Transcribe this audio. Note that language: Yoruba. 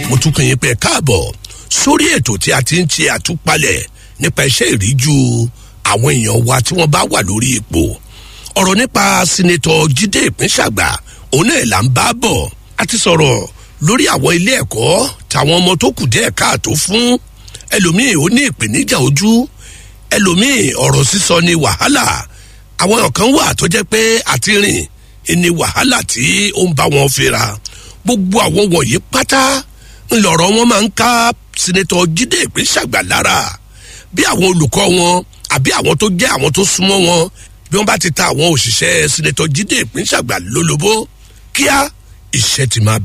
mo tún kàn yín pé káàbọ̀ sórí ètò tí a ti ń ṣe àtúpalẹ̀ nípa iṣẹ́ ìríjú àwọn èèyàn wa tí wọ́n bá wà lórí ipò ọ̀rọ̀ nípa sinetọ̀ jíde ìpínṣàgbà òun náà là ń bá bọ̀ a ti sọ̀rọ̀ lórí àwọn ilé ẹ̀kọ́ táwọn ọmọ tó kù díẹ̀ káàtó fún ẹlòmíì ó ní ìpèníjà ojú ẹlòmíì ọ̀rọ̀ sísọ ni wàhálà àwọn kan wà tó jẹ́ pé àti rìn ni wàhálà tí ó ń bá wọn fira gbogbo àwọn wọ̀nyí pátá ńlọrọ̀ wọn máa ń ká sinetọ̀ jíde ìpínṣàgbà lára bí àwọn olùkọ́ wọn àbí àwọn tó jẹ́ àwọn tó súnmọ́ wọn bí wọ́n bá ti ta àwọn òṣìṣẹ́ sinetọ̀ jíde ìpínṣàgbà lólobó kíá iṣẹ́ ti máa